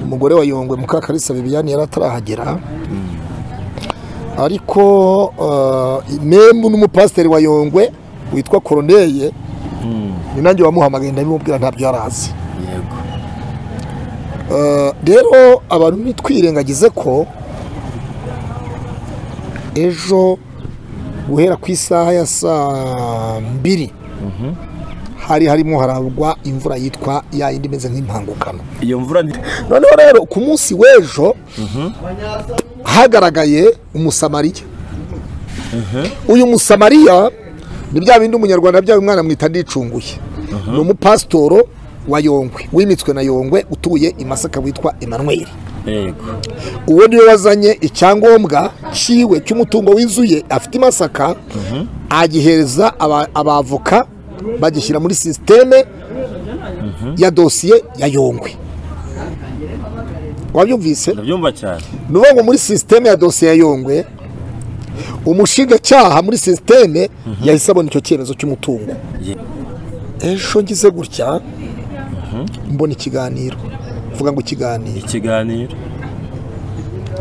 umugore wa yongwe mukakarisa bibiyani yari atarahagera ariko membu n'umupasiteri wa yongwe witwa koroneye ni nanjye wamuhamagaye ndabimubwira ntabyo yari azi yego rero abantu ntitwirengagize ko ejo guhera ku isaha ya saa mbiri hari harimo haragwa imvura yitwa ya yindi imeze nk'impangukano iyo mvura ni noneho rero ku munsi w'ejo hagaragaye umusamariya uyu musamariya ni bya bindi umunyarwanda byawe umwana amwita ndicunguye ni umupasitoro wa yongwe wimitswe na yongwe utuye i masaka witwa emmanuel yego uwo niwe wazanye icyangombwa cyiwe cy'umutungo w'inzuye afite i masaka agihereza aba- abavoka bagishyira muri sisiteme ya dosiye ya yongwe wabyumvise ndabyumva cyane ni ukuvuga ngo muri sisiteme ya dosiye ya yongwe umushinjacyaha muri sisiteme yahise abona icyo cyemezo cy'umutungo Ye- ejo ngize gutya mbona ikiganiro mvuga ngo ikiganiro ikiganiro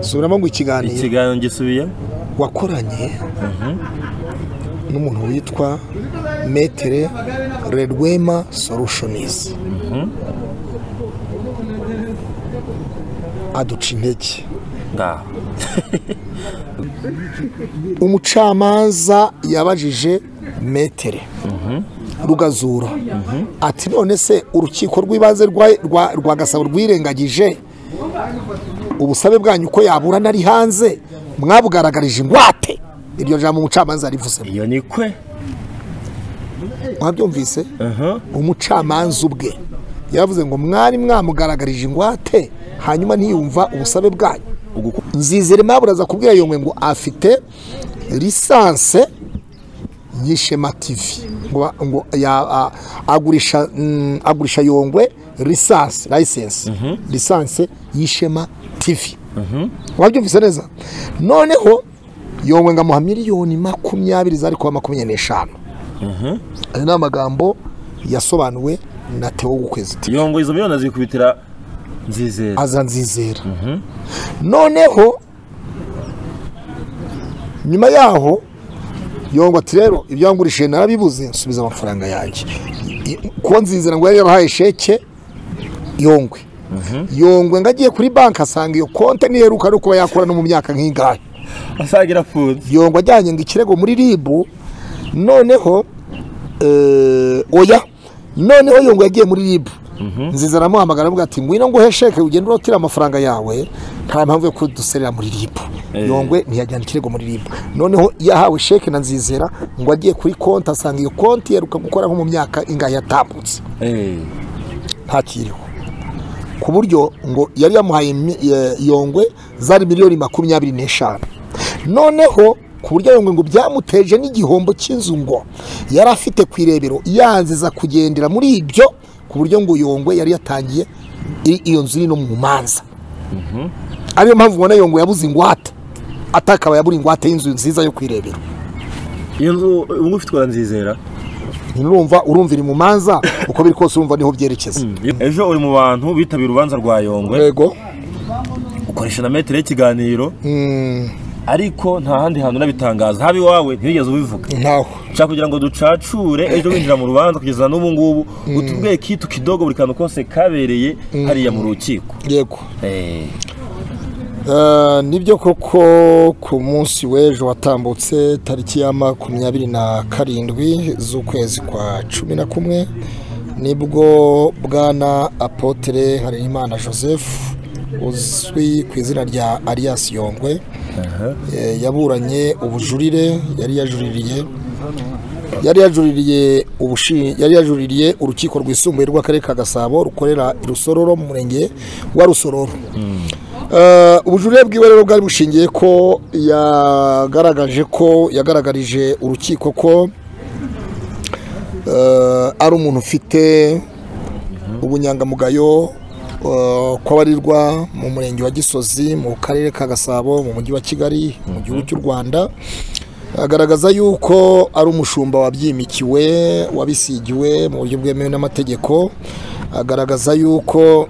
subiramo ngo ikiganiro ikiganiro ngisubiyemo wakoranye n'umuntu witwa metere redwema solushonizi aduca intege ngaho umucamanza yabajije metere rugazura ati none se urukiko rw'ibanze rwa- rwa- rwa gasabo rwirengagije ubusabe bwanyu uko yaburana ari hanze mwabugaragarije ingwate iryo jambo umucamanza yarivuzemo iyo ni kwe mwabyumvise aha umucamanza ubwe yaravuze ngo mwari mwamugaragarije ingwate hanyuma ntiyumva ubusabe bwanyu uguku nzizere mwaburaza kubwira yongwe ngo afite lisanse y'ishema tivi ngo ba- ngo ya- a- agurisha mm, agurisha yongwe lisanse lisanse lisanse y'ishema tivi wabyumvise neza noneho yongwe ngo amuha miliyoni makumyabiri zari kuba makumyabiri n'eshanu ayo ni amagambo yasobanuwe na Theo w'ukwezi iyo ngo izo miliyoni azikubitira nzizera aza nzizera noneho nyuma yaho yongwa ati rero ibyo wangurishije narabibuze nsubiza amafaranga yanjye I- kuko nzizera ngo yari yarahaye sheke yongwe yongwe ngo agiye kuri banki asanga iyo konti ntiheruka no kuba yakora no mu myaka nk'ingahe asagira afunze yongwa ajyanye ngo ikirego muri ribu noneho eh, oya noneho yongwa yagiye muri ribu nziza aramuhamagara avuga ati ngwino nguhe sheke ugende urotira amafaranga yawe nta mpamvu yo kuduserera muri ribu Eh. yongwe ntiyajyana ikirego muri ribu noneho yahawe sheke na nzizera ngo agiye kuri konti asanga iyo konti iheruka gukora nko mu myaka ingahe yatambutse eee ntakiriho ku buryo ngo yari yamuhaye mi- eh, yongwe zari miliyoni makumyabiri n'eshanu noneho ku buryo yongwe ngo byamuteje n'igihombo cy'inzu ngo yari afite ku irebero yanziza kugendera muri ibyo ku buryo ngo yongwe yari yatangiye i- iyo nzu iri no mu manza ariyo mpamvu ubona yongwe yabuze ingwate atakabaye abura ingwate y'inzu nziza yo ku irebero iyo nzu ubu ngubu ufitwa na nzizera ntirumva urumva iri mu manza uko biri kose urumva niho byerekeza ejo uri mu bantu bitabira urubanza rwa yongwe yego ukoresha na metero y'ikiganiro ariko nta handi hantu unabitangaza haba iwawe ntiwigeze ubivuga ntaho nshaka kugira ngo ducacure ejo winjira mu rubanza kugeza n'ubu ngubu utubwiye kitu kidogo buri kantu kose kabereye hariya mu rukiko yego Eh, Eh, nibyo koko ku munsi w'ejo watambutse tariki ya makumyabiri na karindwi z'ukwezi kwa cumi na kumwe nibwo bwana apotere harerimana joseph uzwi ku izina rya arias yongwe eh, yaburanye ubujurire yari yajuririye yari yajuririye ubushi yari yajuririye urukiko rwisumbuye rw'akarere ka gasabo rukorera i rusororo mu murenge wa rusororo Eh, ubujurire bwiwe rero bwari bushingiye ko yagaragaje ko yagaragarije urukiko ko eh, ari umuntu ufite ubunyangamugayo eh, kw'abarirwa mu murenge wa gisozi mu karere ka gasabo mu mujyi wa kigali mu gihugu cy'u rwanda agaragaza yuko ari umushumba wabyimikiwe wabisigiwe mu buryo bwemewe n'amategeko agaragaza yuko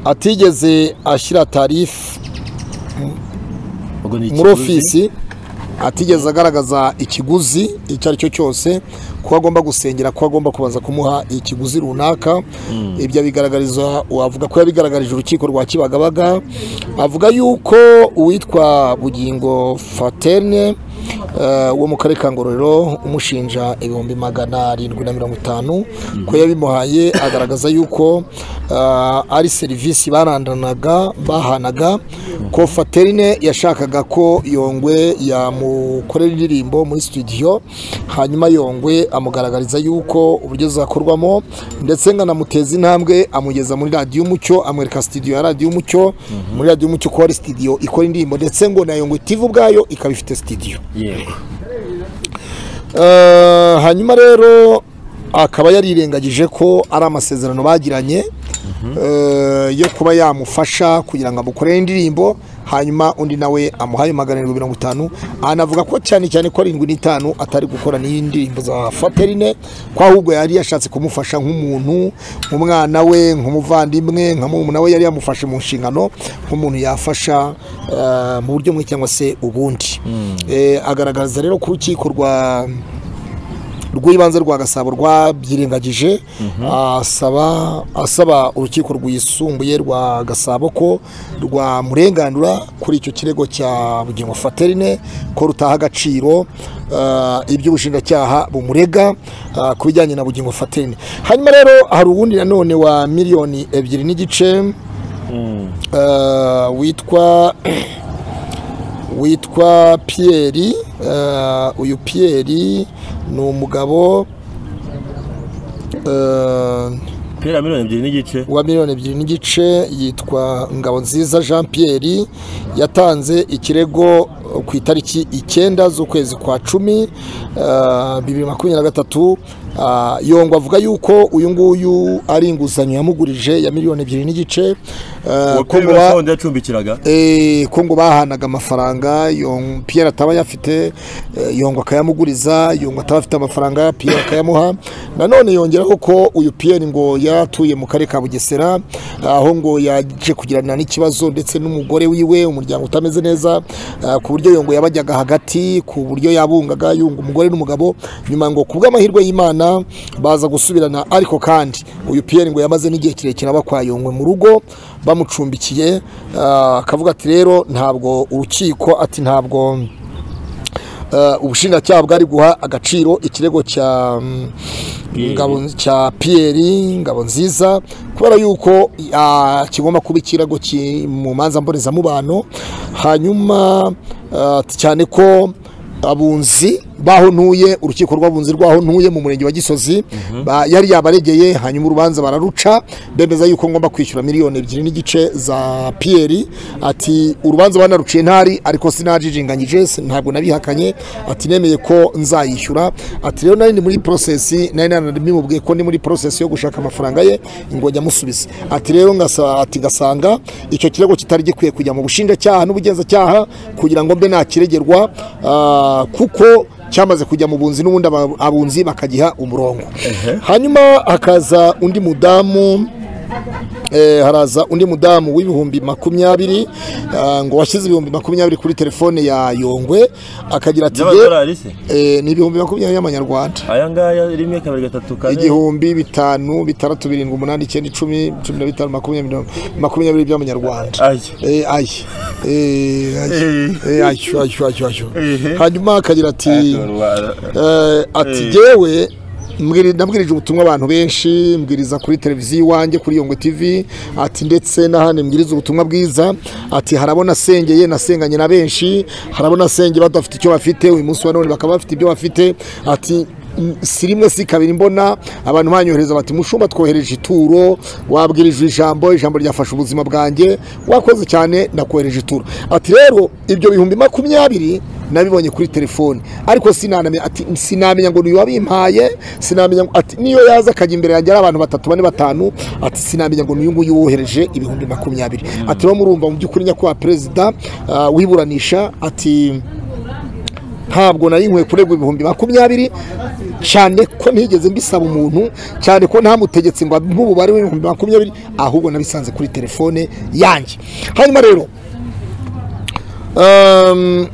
atigeze ashyira tarifu ubwo ni muri ikiguzi. ofisi atigeze agaragaza ikiguzi icyo ari cyo cyose ko agomba gusengera ko agomba kubanza kumuha ikiguzi runaka ibyo abigaragariza wavuga ko yabigaragarije urukiko rwa kibagabaga avuga yuko uwitwa bugingo fatene eh, wo mu karere ka ngororero umushinja ibihumbi magana arindwi na mirongo itanu ko yabimuhaye agaragaza yuko eh, ari serivisi barandanaga bahanaga ko fatene yashakaga ko yongwe yamukorera indirimbo muri studio hanyuma yongwe amugaragariza yuko uburyo zakorwamo ndetse nkanamuteza intambwe amugeza muri radiyo umucyo amwereka studio ya radiyo umucyo muri radiyo umucyo ko hari studio ikora indirimbo ndetse ngo na yongwe TV ubwayo ikaba ifite studio yego Eh, hanyuma rero akaba yarirengagije ko ari amasezerano bagiranye eh, yo kuba yamufasha kugira ngo amukorere indirimbo hanyuma undi nawe amuhaye magana arindwi mirongo itanu anavuga ko cyane cyane ko arindwi n'itanu atari gukora n'indirimbo za faterine ko ahubwo yari yashatse kumufasha nk'umuntu nk'umwana we nk'umuvandimwe nka murumuna we yari yamufashe mu nshingano nk'umuntu yafasha eh, mu buryo bumwe cyangwa se ubundi Eh, agaragaza rero ku rukiko rwa rw'ibanze rwa gasabo rwabyirengagije asaba asaba urukiko rwisumbuye rwa gasabo ko rwamurenganura kuri icyo kirego cya bugingo faterine ko rutaha agaciro ah, ibyo ubushinjacyaha bumurega ah, ku bijyanye na bugingo faterine hanyuma rero hari uwundi nanone wa miliyoni ebyiri n'igice ah, witwa witwa piyeri eh, uyu piyeri ni umugabo eh, pera miliyoni ebyiri n'igice wa miliyoni ebyiri n'igice yitwa ngabo nziza jean pierre yatanze ikirego ku itariki icyenda z'ukwezi kwa cumi eh, bibiri makumyabiri na gatatu Ah, yongwa avuga yuko uyu nguyu ari inguzanyo yamugurije ya miliyoni ebyiri n'igice eh, ko ngo ba- uwakorera yacumbikiraga Eh, ko ngo bahanaga amafaranga Yong- Pierre ataba yafite eh, yongwa akayamuguriza yongwa ataba afite amafaranga Pierre akayamuha nanone yongeraho ko uyu Pierre ngo yaratuye mu karere ka Bugesera aho ngo yaje kugirana n'ikibazo ndetse n'umugore wiwe umuryango utameze neza ah, ku buryo yongwa yabajyaga hagati ku buryo yabungaga yunga umugore n'umugabo nyuma ngo ku bw'amahirwe y'Imana baza gusubirana ariko kandi uyu Pierre ngo yamaze n'igihe kirekire aba kwa Yongwe mu rugo bamucumbikiye ah, akavuga ati rero ntabwo urukiko ati ntabwo eh, ubushinjacyaha bwari guha agaciro ikirego cya mm, Pierre. ngabo cya Pierre ngabo nziza kubera yuko ah, kigomba kuba ikirego ki- mu manza mbonezamubano hanyuma ah, cyane ko abunzi baho ntuye urukiko rw'abunzi rwaho ntuye mu murenge wa gisozi ba- yari yabaregeye hanyuma urubanza bararuca bemeza yuko ngomba kwishyura miliyoni ebyiri n'igice za piyeri ati urubanza banaruciye ntari ariko sinajijinganyije si- ntabwo nabihakanye ati nemeye ko nzayishyura ati rero nari ndi muri porosesi nari naramubwiye ko ndi muri porosesi yo gushaka amafaranga ye ngo njya amusubize ati rero ngasa- ati gasanga icyo kirego kitari gikwiye kujya mu bushinjacyaha n'ubugenzacyaha kugira ngo mbe nakiregerwa ah, kuko cyamaze kujya mu bunzi n'ubundi aba- abunzi bakagiha umurongo hanyuma hakaza undi mudamu eh, haraza undi mudamu w'ibihumbi makumyabiri ah, ngo washyize ibihumbi makumyabiri kuri telefone ya yongwe akagira ati "Ye- by'amadolari se eh, ni ibihumbi makumyabiri y'amanyarwanda aya ngaya rimwe kabiri gatatu kane igihumbi bitanu bitandatu birindwi umunani icyenda icumi cumi na bitanu makumyabiri mirongo- makumyabiri by'amanyarwanda aya Eh, ayi Eh, ayi Eh. Eh, ayo ayo ayo ayo Ehe. hanyuma akagira ati Adolari. Eh, ati Eh. yewe nabwirije ubutumwa abantu benshi mbwiriza kuri televiziyo iwanjye kuri yongwe tv ati ndetse n'ahandi mbwiriza ubutumwa bwiza ati harabona asengeye nasenganye na benshi harabona asengeye badafite icyo bafite uyu munsi wa none bakaba bafite ibyo bafite ati "Mm, si rimwe si kabiri mbona abantu banyohereza bati mushumba twohereje ituro wabwirije ijambo ijambo ryafashe ubuzima bwanjye wakoze cyane nakohereje ituro ati rero ibyo bihumbi makumyabiri nabibonye kuri telefone ariko sinanamenya ati sinamenya ngo niyo wabimpaye sinamenya ngo ati niyo yaza akajya imbere yanjye ari abantu batatu bane batanu ati sinamenya ngo niyo nguyu wohereje ibihumbi makumyabiri ati rero murumva mu by'ukuri nyakubahwa perezida ah, wiburanisha ati ntabwo nari nkwiye kuregwa ibihumbi makumyabiri cyane ko ntigeze mbisaba umuntu cyane ko ntamutegetse ngo ampe umubare w'ibihumbi makumyabiri ahubwo nabisanze kuri telefone yanjye hanyuma rero ehm,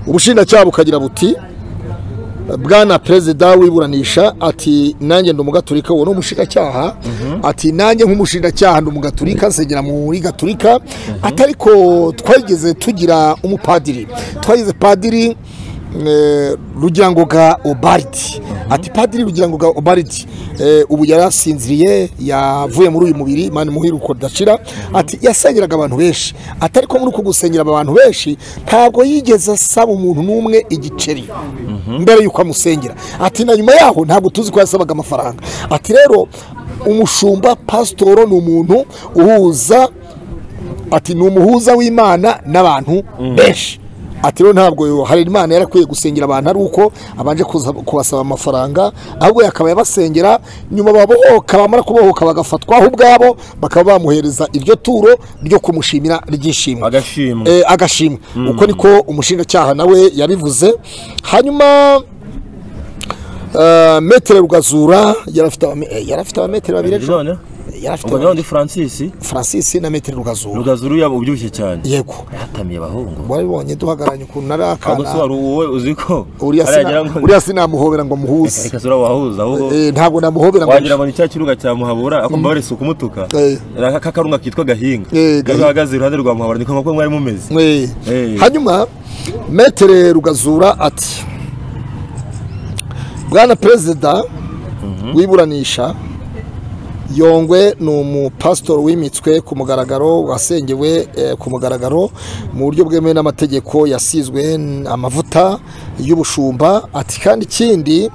ubushinjacyaha bukagira buti bwana perezida wiburanisha ati nanjye ndi umugaturika uwo ni umushinjacyaha ati nanjye nk'umushinjacyaha ndi umugaturika nsengera muri gaturika atari ko twageze tugira umupadiri twageze padiri eh, rugirangoga obaridi ati padiri rugirangoga obaridi eh, ubu yarasinziriye yavuye muri uyu mubiri mani muhiruko dashira ati yasengeraga abantu benshi atari ko muri uku gusengera aba bantu benshi ntabwo yigeze asaba umuntu n'umwe igiceri mbere y'uko amusengera ati na nyuma yaho ntabwo tuzi ko yasabaga amafaranga ati rero umushumba pasitoro ni umuntu uhuza ati ni umuhuza w'imana n'abantu benshi ati rero ntabwo hari imana yarakwiye gusengera abantu ari uko abanje kuza- kubasaba amafaranga ahubwo yakaba yabasengera nyuma babohoka bamara kubohoka bagafatwaho ubwabo bakaba bamuhereza iryo turo ryo kumushimira ry'ishimwe agashimwe Eh, agashimwe uko niko umushinjacyaha nawe yabivuze hanyuma eh, metere rugazura yari afite abame- eh, yari afite abametero babiri ejo none yari afite ubwo nawe abame- ndi francis francis na metere rugazura rugazuru yaba ubyibushye cyane yego yatamiye abahungu waribonye duhagararanye ukuntu nari ahubwo se akana wari wowe uzi ko uriya aragira sina- ngo uriya sinamuhobera ngo muhuze reka sura wahuza ahubwo Eh, ntabwo namuhobera ngo wagira ngo ni cya kirunga cya muhabura ako mbabarese ukumutuka Eh. Ni aka karunga kitwa gahinga Eh, iyo Gahinga. uhagaze iruhande rwa muhabura niko nk'uko mwari mumeze Eh. Eh. hanyuma metere rugazura ati bwana perezida wiburanisha yongwe ni umupasitori wimitswe ku mugaragaro wasengewe eh, ku mugaragaro mu buryo bwemewe n'amategeko yasizwe n- amavuta y'ubushumba ati kandi ikindi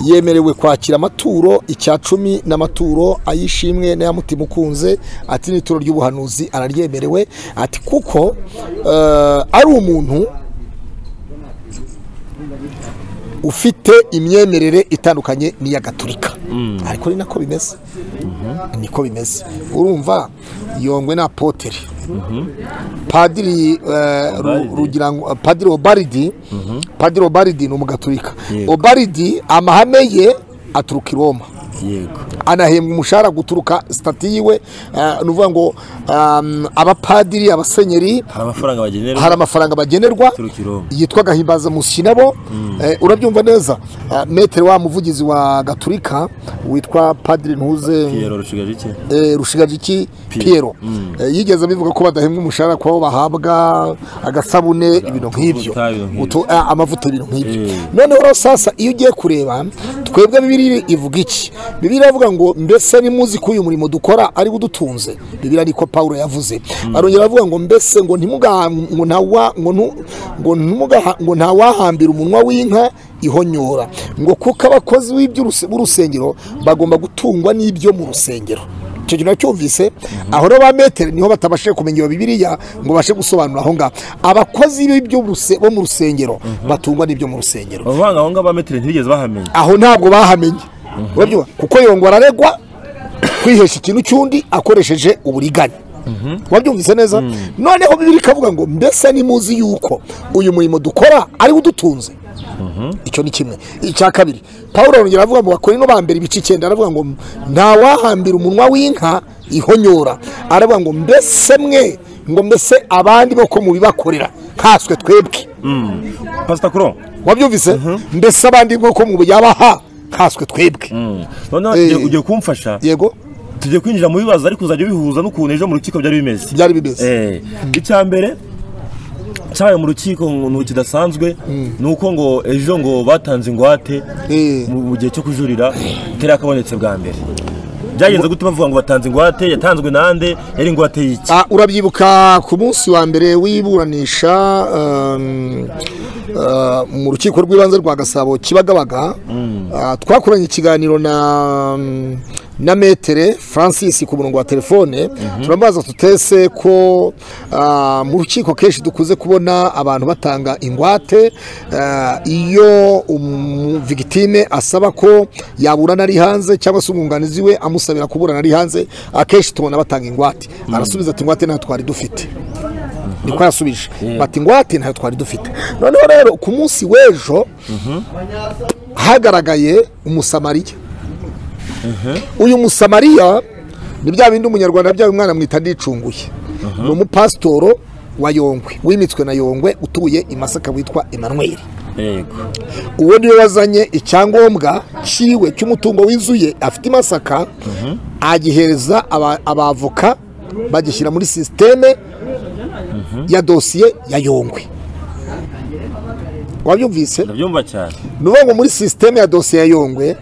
yemerewe kwakira amaturo icya cumi n'amaturo ayishimwe n'ayamutima ukunze ati n'ituro ry'ubuhanuzi araryemerewe ati kuko eh, ari umuntu ufite imyemerere itandukanye n'iya gaturika ariko ni nako bimeze niko bimeze urumva yongwe na poteri padiri eh, Ru- Obaridi. rugira ngo padiri obaridi padiri obaridi ni umugaturika Yego. obaridi amahame ye aturuka i roma yego anahembwa umushahara guturuka sitati yiwe eh, ni ukuvuga ngo um, abapadiri abasenyeri hari amafaranga bagenerwa hari amafaranga bagenerwa Turuka i Roma. yitwa gahimbazamushyi nabo Eh, urabyumva neza Eh, metero wa muvugizi wa gaturika witwa padiri ntuze kiyero rushigaje iki eh, rushigajiki piyero Eh, yigeze abivuga ko badahembwa umushahara ko abo bahabwa agasabune ibintu nk'ibyo utuvuta, ibintu nk'ibyo. Utu- ah, amavuta ibintu nk'ibyo Eh. noneho rero sasa iyo ugiye kureba twebwe bibiri ivuga iki bibiri iravuga ngo mbese nimuzi ko uyu murimo dukora ari udutunze bibiri ariko paul yavuze arongera avuga ngo mbese ngo ntimuga- ngo ntawa- ngo ntu- ngo ntimuga- ngo ntawahambira umunwa w'inka ihonyora ngo kuko abakozi b'iby'uruse- b'urusengero bagomba gutungwa n'ibyo mu rusengero icyo kintu nacyumvise aho rero ba metero niho batabashije kumenya iyo bibiliya ngo bashe gusobanura aho ngaho abakozi b'ibyo ruse- bo mu rusengero batungwa n'ibyo mu rusengero abavanga aho ngaho ba metero ntibigeze bahamenya aho ntabwo bahamenye urabyumva kuko yongwa araregwa kwihesha ikintu cy'undi akoresheje uburiganya wabyumvise neza noneho bibiri ikavuga ngo mbese nimuzi yuko uyu murimo dukora ari wo udutunze icyo ni kimwe icya kabiri paul arongera avuga ngo bakorino ba mbere ibice icyenda aravuga ngo nta wahambira umunwa w'inka ihonyora aravuga ngo mbese mwe ngo mbese abandi bo ko mubibakorera nkaswe twebwe pasita kuro wabyumvise mbese abandi nk'uko mu yabaha nkaswe twebwe noneho Eh. ugiye- ugiye kumfasha yego tugiye kwinjira mu bibazo ariko uzajya bihuza n'ukuntu ejo mu rukiko byari bimeze byari bimeze Eh, icya mbere cyabaye mu rukiko ngo kidasanzwe ni uko ngo ejo ngo batanze ingwate Eh. mu mu gihe cyo kujurira itari yakabonetse bwa mbere byagenze gutuma bavuga ngo batanze ingwate yatanzwe nande yari ingwate y'iki Ah, urabyibuka ku munsi wa mbere w'iburanisha um, ah, mu rukiko rw'ibanze rwa gasabo kibagabaga ah, twakoranye ikiganiro na um, na metere francis ku murongo wa telefone turamubaza tutese ko ah, mu rukiko kenshi dukunze kubona abantu batanga ingwate ah, iyo umu- victime asaba ko yaburana ari hanze cyangwa se umwunganizi we amusabira kuburana ari hanze akenshi tubona batanga ingwate arasubiza ati ingwate ntabwo twari dufite niko yasubije Yego. bati ingwate ntayo twari dufite noneho rero ku munsi w'ejo hagaragaye umusamariya uyu musamariya ni bya bindi umunyarwanda byawe umwana mwita ndicunguye ni umupasitoro wa yongwe wimitswe na yongwe utuye i masaka witwa emmanuel yego uwo niwe wazanye icyangombwa cyiwe cy'umutungo w'inzuye afite i masaka agihereza aba- abavoka bagishyira muri sisiteme ya dosiye ya yongwe wabyumvise ndabyumva cyane ni ukuvuga ngo muri sisiteme ya dosiye ya yongwe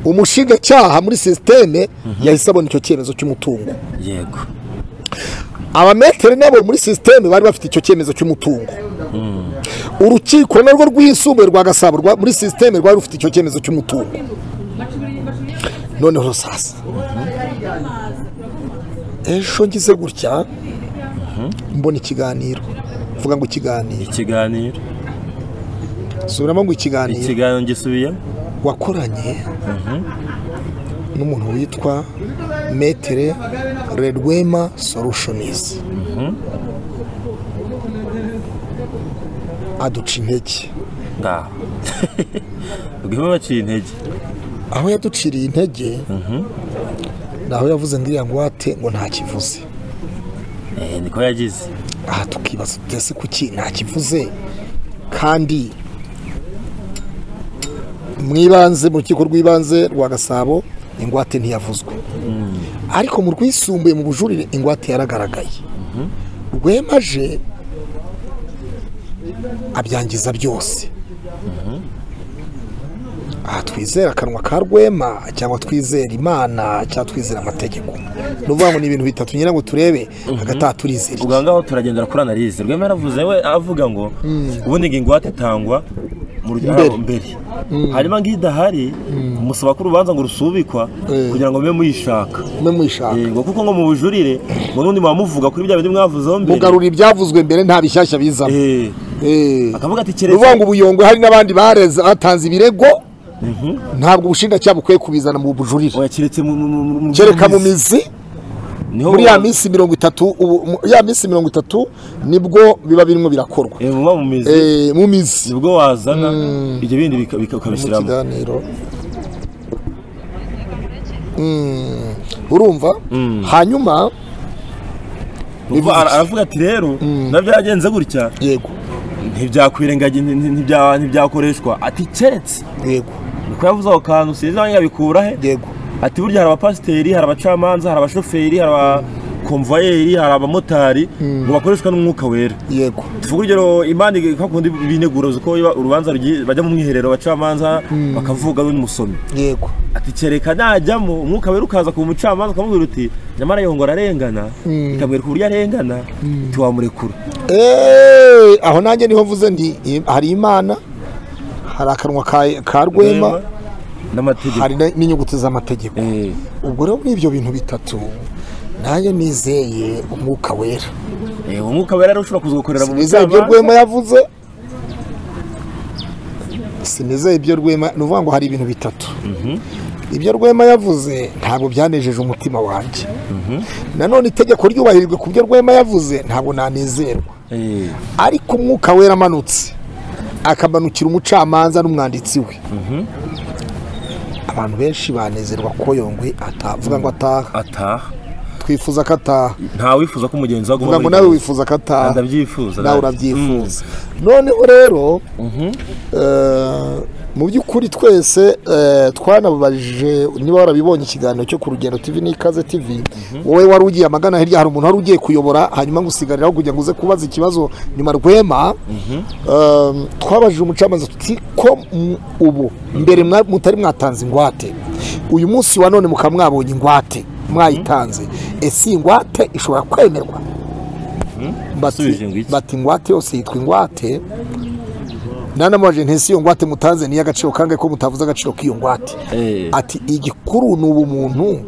umushinjacyaha muri sisiteme yahise abona icyo cyemezo cy'umutungo yego abameteri nabo muri sisiteme bari bafite icyo cyemezo cy'umutungo urukiko narwo rwisumbuye rwa gasabo rwa- muri sisiteme rwari rufite icyo cyemezo cy'umutungo noneho sasa ejo ngize gutya mbona ikiganiro mvuga ngo ikiganiro ikiganiro subiramo ngo ikiganiro ikiganiro ngisubiyemo wakoranye n'umuntu witwa metere redwema solutionizi aduca intege ngaho ubwibwe baciye intege aho yaduciriye intege ni aho yavuze ngo iriya ngwate ngo ntakivuze Eh, niko yagize aha tukibaza tuti ese kuki ntakivuze kandi mu ibanze mu rukiko rw'ibanze rwa gasabo ingwate ntiyavuzwe ariko mu rwisumbuye mu bujurire ingwate yaragaragaye rwemaje abyangiza byose aha twizera akanwa ka rwema cyangwa twizera imana cyangwa twizera amategeko ni ukuvuga ngo ni ibintu bitatu ngira ngo turebe hagati aha turizera iki? ubwo ngaho turagendera kuri analyse rwema yaravuze we avuga ngo ubundi ngo ingwate itangwa mu Mbere. rugero mbere hanyuma ngo iyo idahari musaba ko urubanza ngo rusubikwa Eh. kugira ngo mube muyishaka mwe mwishaka yego kuko ngo mu bujurire ngo n'undi muba muvuga kuri bya bindi mwavuzeho mbere mugarura ibyavuzwe mbere nta bishyashya bizamo Eh, Eh. akavuga ati ni ukuvuga ngo keretse ubuyongwe hari n'abandi bareze batanze ibirego ntabwo ubushinjacyaha bukwiye kubizana mu bujurire oya keretse mu- mu- mu- mu- kereka mu mizi niho muri ya muba- minsi mirongo itatu ubu- mu- ya minsi mirongo itatu nibwo biba birimo birakorwa eh, muba mu mizi Eh, mu mizi ubwo wazana ibyo bindi bika- bika- ukabishyiramo kiganiro urumva hanyuma Ubwo ara- aravuga ati rero nabyagenze gutya yego ntibyakwirengagi ntibya- ntibyakoreshwa ati keretse yego niko yavuze ako kantu sinzi nawe yabikura he yego ati burya hari abapasiteri hari abacamanza hari abashoferi hari abakomvayeri hari abamotari ngo bakoreshwa n'umwuka wera yego tuvuga urugero imana kakundi binegura uzi ko iba- urubanza rugiye- bajya mu mwiherero abacamanza bakavuga we n'umusomyi yego ati kereka najyamo umwuka wera ukaza ku mucamanza ukamubwira uti nyamara yongo ararengana ikamwereka uburyo arengana ntiwamurekura Eh, aho nanjye niho mvuze ndi eh, hari imana hari akanwa ka- ka rwema n'amategeko hari na- n'inyuguti z'amategeko Eh, ubwo rero muri ibyo bintu bitatu nanjye nizeye umwuka wera eh, umwuka wera rero ushobora kuza gukorera mu sinizeye ibyo mucamanza rwema yavuze sinizeye ibyo rwema ni ukuvuga ngo hari ibintu bitatu ibyo rwema yavuze ntabwo byanejeje umutima wanjye nanone itegeko ryubahirijwe ku byo rwema yavuze ntabwo nanezerwa Eh, ariko umwuka wera amanutse akamanukira umucamanza n'umwanditsi we abantu benshi banezerwa ko yongwe atavuga ngo ataha ataha twifuza ko ataha nta wifuza ko umugenzi we vuga aguma ngo muri nawe gereza. wifuza ko ataha ndabyifuza nawe nanjye. urabyifuza noneho rero eh, mu by'ukuri twese eh, twanababajije niba warabibonye ikiganiro cyo ku rugendo tv n'ikaze tv wowe wari ugiye amagana hirya hari umuntu wari ugiye kuyobora hanyuma ngo usigariraho kugira ngo uze kubaza ikibazo nyuma rwema Eh, twabajije umucamanza tuti ko mu- ubu mbere mwa- mutari mwatanze ingwate uyu munsi wa none mukaba mwabonye ingwate mwayitanze ese iyi ngwate ishobora kwemerwa Yasubije ngo iki? bati ingwate yose yitwa ingwate nanamubajije ntese iyo ngwate mutanze niyo agaciro kangahe ko mutavuze agaciro k'iyo ngwate Eh. ati igikuru ni ubumuntu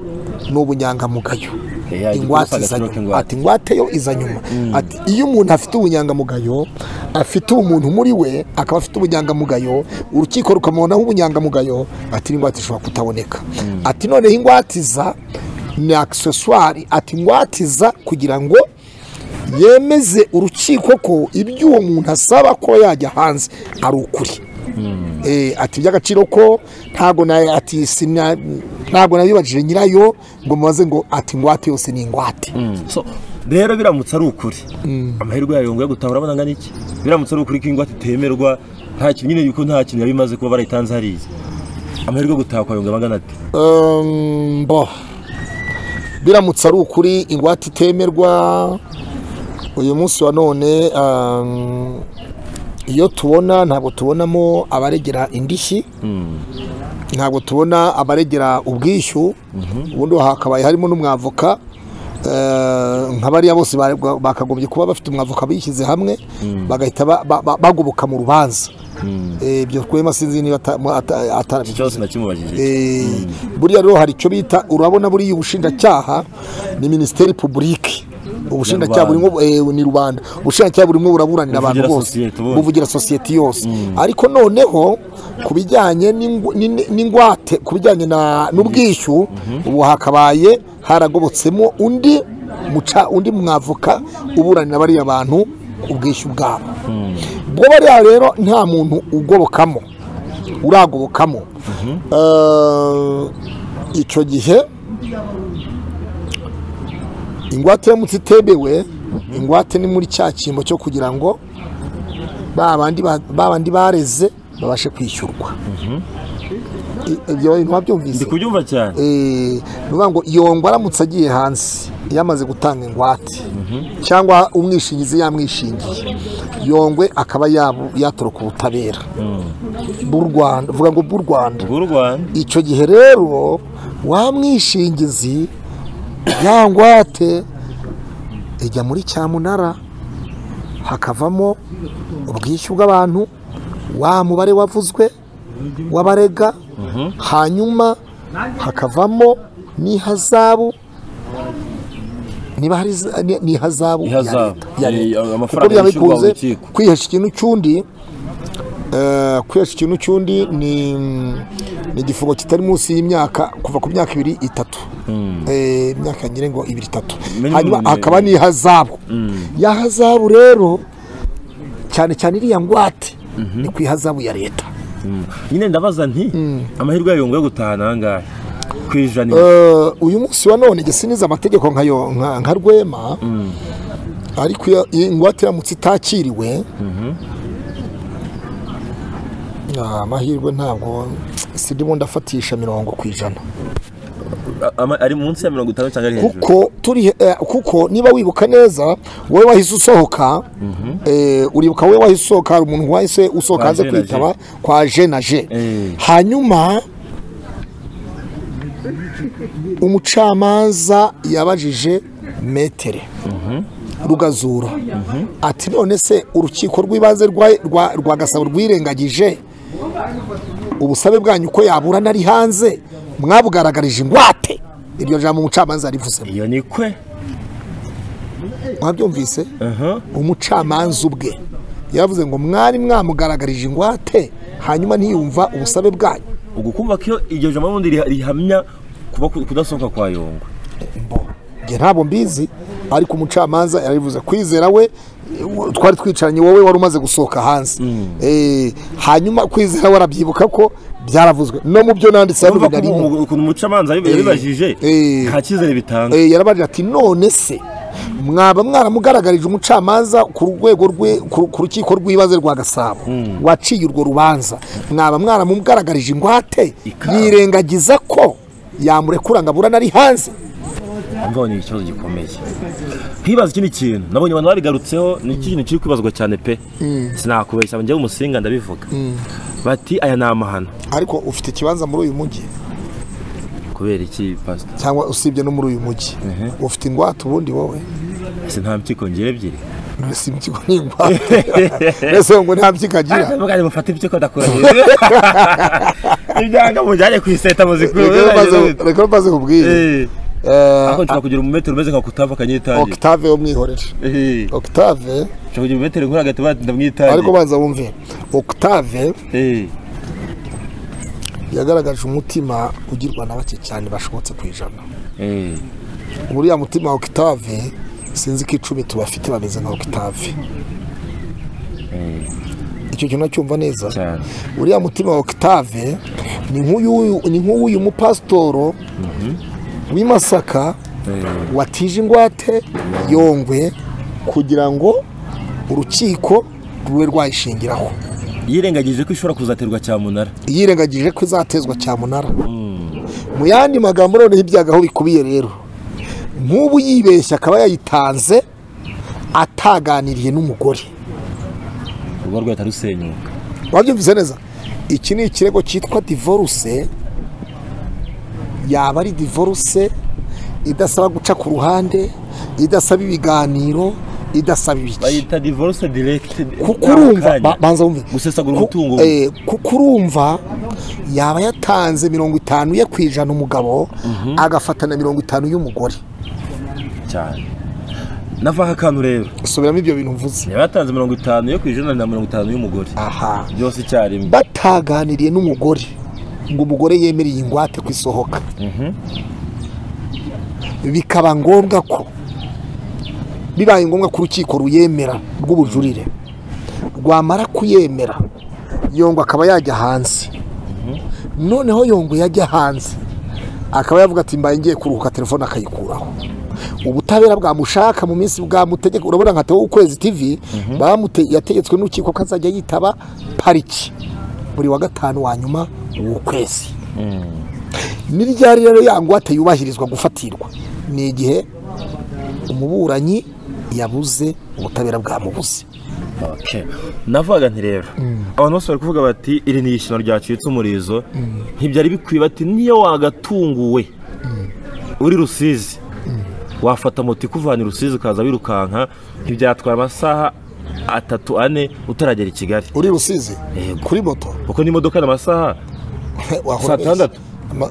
ni ubunyangamugayo Eh, ya, igikuru ingwate si agaciro iza nyuma k'ingwate. ati ingwate yo iza nyuma ati iyo umuntu afite ubunyangamugayo afite umuntu muri we akaba afite ubunyangamugayo urukiko rukamubonaho ubunyangamugayo ati n'ingwate ishobora kutaboneka ati noneho ingwate iza ni akiseswari ati ingwate iza kugira ngo yemeze urukiko ko ibyo uwo muntu asaba ko yajya hanze ari ukuri Eh, ati iby'agaciro ko ntabwo na- ati sina- ntabwo nabibajije nyirayo ngo mubaze ngo ati ingwate yose ni ingwate So, rero biramutse ari ukuri amahirwe yayo ngo yo gutahura abona angana iki biramutse ari ukuri ko ingwate itemerwa nta kintu nyine yuko nta kintu yabimaze kuba barayitanze hariya amahirwe yo gutaha kwayo ngo aba angana ate Um, bo biramutse ari ukuri ingwate itemerwa uyu munsi wa none um, iyo tubona ntabwo tubonamo abaregera indishyi ntabwo tubona abaregera ubwishyu ubundi hakabaye harimo n'umwavoka eh, nka bariya bose barega- bakagombye kuba bafite umwavoka bishyize hamwe bagahita ba- ba- ba- bagoboka mu rubanza Eh, ibyo twema sinzi niba ata- mu- ata- Iki atarabivuze. cyose nakimubajije Eh, buriya rero hari icyo bita urabona buriya ubushinjacyaha ni minisiteri publike ubushinjacyaha Ni rubanda. burimo eh, ni rubanda ubushinjacyaha burimo buraburanira abantu Buvugira bose sosiyete bose. buvugira sosiyete yose ariko noneho ku bijyanye n'ingu- n'in- n'ingwate ku bijyanye na- n'ubwishyu ubu hakabaye haragobotsemo undi muca undi mwavoka uburanira bariya bantu ubwishyu bwabo bwo bariya rero nta muntu ugobokamo uragobokamo Eh, icyo gihe ingwate yamutse itemewe ingwate ni muri cya cyimbo cyo kugira ngo ba bandi ba- ba bandi bareze babashe kwishyurwa I- ibyo ntiwabyumvise ndi kubyumva cyane Eh, ni ukuvuga ngo iyo ngo aramutse agiye hanze yamaze gutanga ingwate cyangwa umwishingizi yamwishingiye yongwe akaba yabu- yatoroka ubutabera bw'u rwanda vuga ngo bw'u rwanda bw'u rwanda icyo gihe rero wa mwishingizi ya ngwate ijya muri cyamunara hakavamo ubwishyu bw'abantu wa mubare wavuzwe w'abarega hanyuma hakavamo n'ihazabu niba hari za- ni- ni ihazabu ya Ihazabu. leta ya Ni leta. amafaranga Kuko byaba yishyurwa bikunze urukiko. kwihesha ikintu cy'undi Eh, kwihesha ikintu cy'undi ni ni igifungo kitari munsi y'imyaka kuva ku myaka ibiri itatu Eh, imyaka ngira ngo ibiri itatu Minimum hanyuma ni- hakaba n'ihazabu ya hazabu rero cyane cyane iriya ngwate ni ku ihazabu ya leta nyine ndabaza nti amahirwe yayo ngo yo gutaha ni angahe ku ijana Eh, uyu munsi wa none gisiniza amategeko nka yo- nka nka rwema ariko iyo iyo ingwate iramutse itakiriwe Ah, amahirwe ntabwo sindimo ndafatisha mirongo ku ijana Ama- ari munsi ya mirongo itanu cyangwa ari hejuru kuko turi eh, kuko niba wibuka neza wowe wahise usohoka eh, uribuka wowe wahise usohoka hari umuntu wahise usohoka Kwa hanze G na G. kwitaba kwa je na je Eh. hanyuma umucamanza yabajije metere rugazura ati none se urukiko rw'ibanze rwa- rwa- rwa gasabo rwirengagije ubusabe bwanyu uko yaburana ari hanze mwabugaragarije ingwate iryo jambo umucamanza yarivuzemo iyo ni kwe mwabyumvise Aha. umucamanza ubwe yavuze ngo mwari mwamugaragarije ingwate hanyuma ntiyumva ubusabe bwanyu ubwo kumva ko iyo iryo jambo ubundi riha- rihamya kuba ku- kudasohoka kwa yongo njye ntabwo mbizi ariko umucamanza yarivuze kwizera we eh, twari twicaranye wowe wari umaze gusohoka hanze Eh, hanyuma kwizera warabyibuka ko byaravuzwe no mu byo nanditse kumva ko rimwe ubu- ukuntu umucamanza yab- yabibajije Eh. nta cyizere bitanga Eh, yarabajije ati none se mwaba mwaramugaragarije umucamanza ku rwego rwe ku ku rukiko rw'ibanze rwa gasabo waciye urwo rubanza mwaba mwaramugaragarije ingwate Ikawa. yirengagiza ko yamurekura ngo aburane ari hanze mbonye ni ikibazo gikomeye nkibaza ikindi kintu nabonye abantu babigarutseho ni iki kintu kiri kwibazwa cyane pe sinakubeshya njyewe umusinga ndabivuga bati aya ni amahano ariko ufite ikibanza muri uyu mujyi kubera iki pasita cyangwa usibye no muri uyu mujyi ufite ingwate ubundi wowe ese nta mpyiko ngira ebyiri none si impyiko ni ingwate mbese ngo nta mpyiko agira mugari mufate impyiko ndakurahira ibyanga mujyane ku iseta muzikuru Reka mbaze- reka mbaze kubwira ako nshobora kugira umumetero umeze nka kutava akanyitangira octave wo mwihorere Eh, octave nshobora kugira umumetero nkuri hagati batinda ariko mwitangira banza wumve octave Eh, yagaragaje umutima ugirwa na bake cyane bashobotse ku ijana eh, uriya mutima wa octave sinzi ko icumi tubafite bameze nkaho kitave icyo kintu nacyumva neza cyane uriya mutima wa Octave ni nk'uyu ni nk'uyu mupasitoro w'i Masaka watije ingwate yongwe kugira ngo urukiko rube rwayishingiraho yirengagije ko ishobora kuzaterwa cyamunara yirengagije ko izatezwa cyamunara mu yandi magambo noneho ibyago aho bikubiye rero nk'ubu yibeshya akaba yayitanze ataganiriye n'umugore urugo rwe rusenyuka wabyumvise neza iki ni ikirego cyitwa divorce yaba ari divorce idasaba guca ku ruhande idasaba ibiganiro idasaba ibiki bayita divorce direct kuko urumva ba- banza wumve gusesagura Ku- umutungo eh, kuko urumva yaba yatanze mirongo itanu ye ku ijana umugabo agafatana mirongo itanu y'umugore cyane navaho akantu rero subiramo ibyo bintu mvuze yaba yatanze mirongo itanu yo ku ijana na mirongo itanu y'umugore aha byose icyarimwe bataganiriye n'umugore ngo umugore yemereye ingwate ku isohoka bikaba ngombwa ko bibaye ngombwa ko urukiko ruyemera rw'ubujurire rwamara kuyemera yongwa akaba yajya hanze noneho yongwe yajya hanze akaba yavuga ati mbaye ngiye kuruhuka telefone akayikuraho ubutabera bwamushaka mu minsi bwamutegeka urabona nka tewo ukwezi tv bamute- yategetswe n'urukiko ko azajya yitaba pariki buri wa gatanu wa nyuma w'ukwezi ni ryari rero ya ngwate yubahirizwa gufatirwa ni igihe umuburanyi yabuze ubutabera bwamubuze Okay. navuga nti rero abantu bose bari kuvuga bati iri ni ishyano ryacitse umurizo ntibyari bikwiye bati niyo wagatunguwe uri rusizi wafata moto ikuvana i rusizi ukaza wirukanka ntibyatwara amasaha atatu ane utaragera i kigali uri rusizi Yego. kuri moto kuko n'imodoka ni amasaha wahora Saa ubeshya. tandatu? Ama-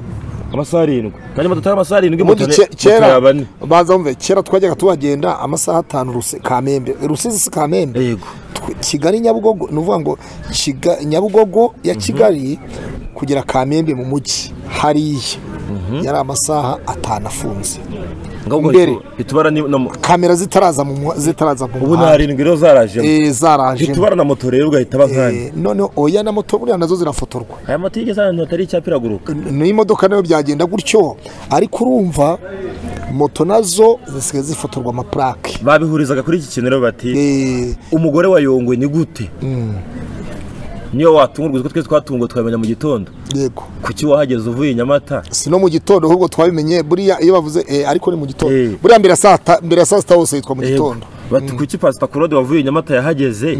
amasaha arindwi nanjye moto atari amasaha arindwi moto ubundi ni- ke- moto kera yaba ane banza wumve kera twajyaga tuhagenda amasaha atanu Rusi- kamembe rusizi si kamembe yego Tw- kigali nyabugogo ni ukuvuga ngo Kiga- nyabugogo ya kigali kugera kamembe mu mujyi hariya yari amasaha atanu afunze ngabwo Mbere. itubara ni- na mo- kamera zitaraza mu muha- zitaraza mu ubu ni muhanda arindwi rero zaraje Eh, zaraje itubara na moto rero ugahita aba nkanya Eh, noneho oya na moto buriya nazo zirafotorwa aya moto yigeze ahantu hatari icyapa iraguruka n'imodoka nayo byagenda gutyo ariko urumva moto nazo zisigaye zifotorwa amapurake babihurizaga kuri iki kintu rero bati Eh, umugore wa Yongwe ni gute niyo watungurwa utwo twese twatunguwe twamenya mu gitondo yego kuki wahageze uvuye i nyamata si no mu gitondo ahubwo twabimenye buriya iyo bavuze eh, ariko ni mu Eh. gitondo buriya mbere ya saa ta- mbere ya saa sita hose yitwa mu gitondo Yego. bati kuki pasita kurode wavuye i nyamata yahageze